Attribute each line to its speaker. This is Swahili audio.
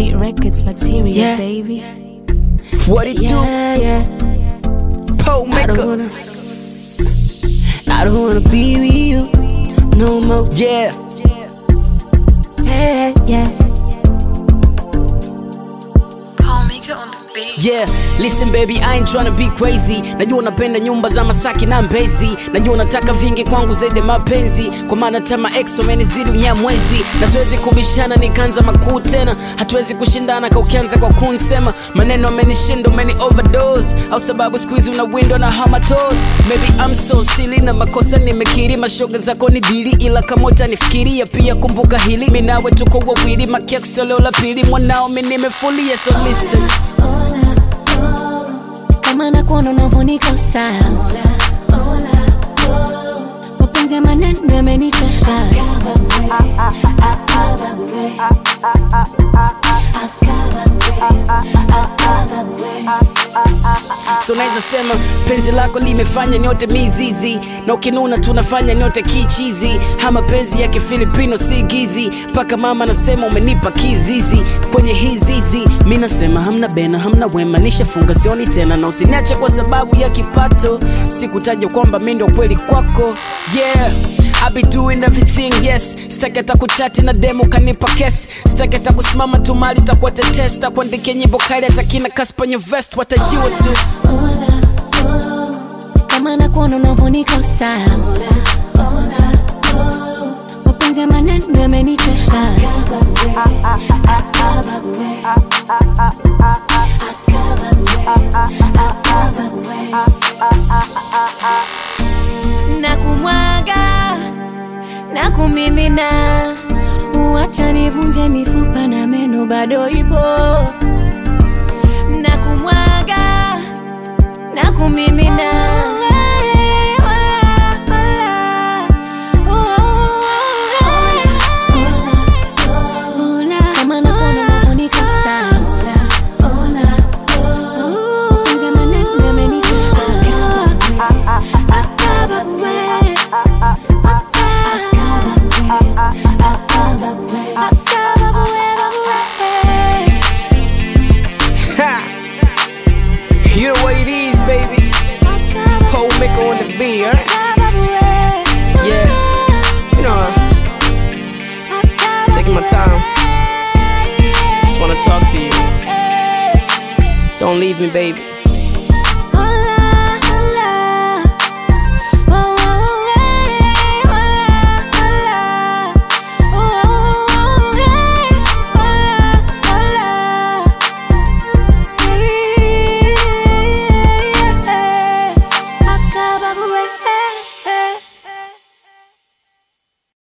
Speaker 1: Beat Records material,
Speaker 2: Yeah.
Speaker 1: baby.
Speaker 2: What it
Speaker 1: Yeah, yeah.
Speaker 2: do? Pole
Speaker 1: I don't
Speaker 2: maker.
Speaker 1: wanna. I don't wanna be with you no more.
Speaker 2: Yeah.
Speaker 1: Yeah, yeah.
Speaker 3: Paul Maker on the beat.
Speaker 2: Yeah, listen baby, I ain't tryna be crazy. Najua unapenda nyumba za Masaki na Mbezi, najua unataka vingi kwangu zaidi ya mapenzi, kwa maana tama ex wamenizidi unyamwezi, na siwezi kubishana nikaanza makuu tena, hatuwezi kushindana ka ukianza kwa kunsema maneno amenishinda, umeni overdose, au sababu siku hizi una window na hamatos. Maybe I'm so silly na makosa nimekiri, mashoga zako ni dili, ila kamota nifikiria pia. Kumbuka hili, mimi nawe tuko wawili, makex toleo la pili, mwanao mimi nimefulia, so listen
Speaker 1: Kama nakuona unavonikosa mapenzi ya maneno yamenichosha
Speaker 2: so naweza sema penzi lako limefanya nyote mizizi na ukinuna tunafanya nyote kichizi ha mapenzi ya kifilipino si gizi mpaka mama nasema umenipa kizizi kwenye hizizi mi nasema hamna bena hamna wema nishafunga sioni tena na usiniache kwa sababu ya kipato sikutaja kwamba mi ndo kweli kwako yeah I be doing everything yes sitaki hata kuchati na demo kanipa kes sitaki hata kusimama tu mali takuwa tetesta kuandikia nyimbo kali hata kina kaspanyo vest watajua tu
Speaker 1: kama nakuona unavonikosa mapenzi ya maneno yamenichosha na kumwaga na kumimina uacha nivunje mifupa na meno bado ipo na kumwaga na kumimina Kama nakuona unavonikosa. Mapenzi ya maneno yamenichosha.
Speaker 2: Ha! You know what it is, baby. Pole maker on the beat, huh? Yeah. You know, taking my time. Just wanna talk to you. Don't leave me, baby.